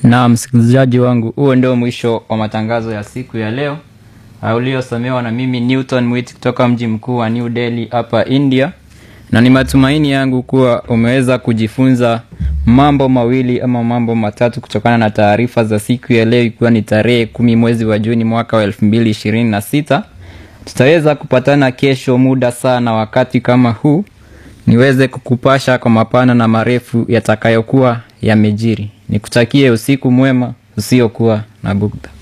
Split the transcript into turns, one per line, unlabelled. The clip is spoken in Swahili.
Na msikilizaji wangu, huo ndio mwisho wa matangazo ya siku ya leo uliosomewa na mimi Newton Mwit kutoka mji mkuu wa New Delhi hapa India, na ni matumaini yangu kuwa umeweza kujifunza mambo mawili ama mambo matatu kutokana na taarifa za siku ya leo, ikiwa ni tarehe kumi mwezi wa Juni mwaka wa elfu mbili ishirini na sita. Tutaweza kupatana kesho muda saa na wakati kama huu niweze kukupasha kwa mapana na marefu yatakayokuwa yamejiri. Nikutakie usiku mwema usiokuwa na bugdha.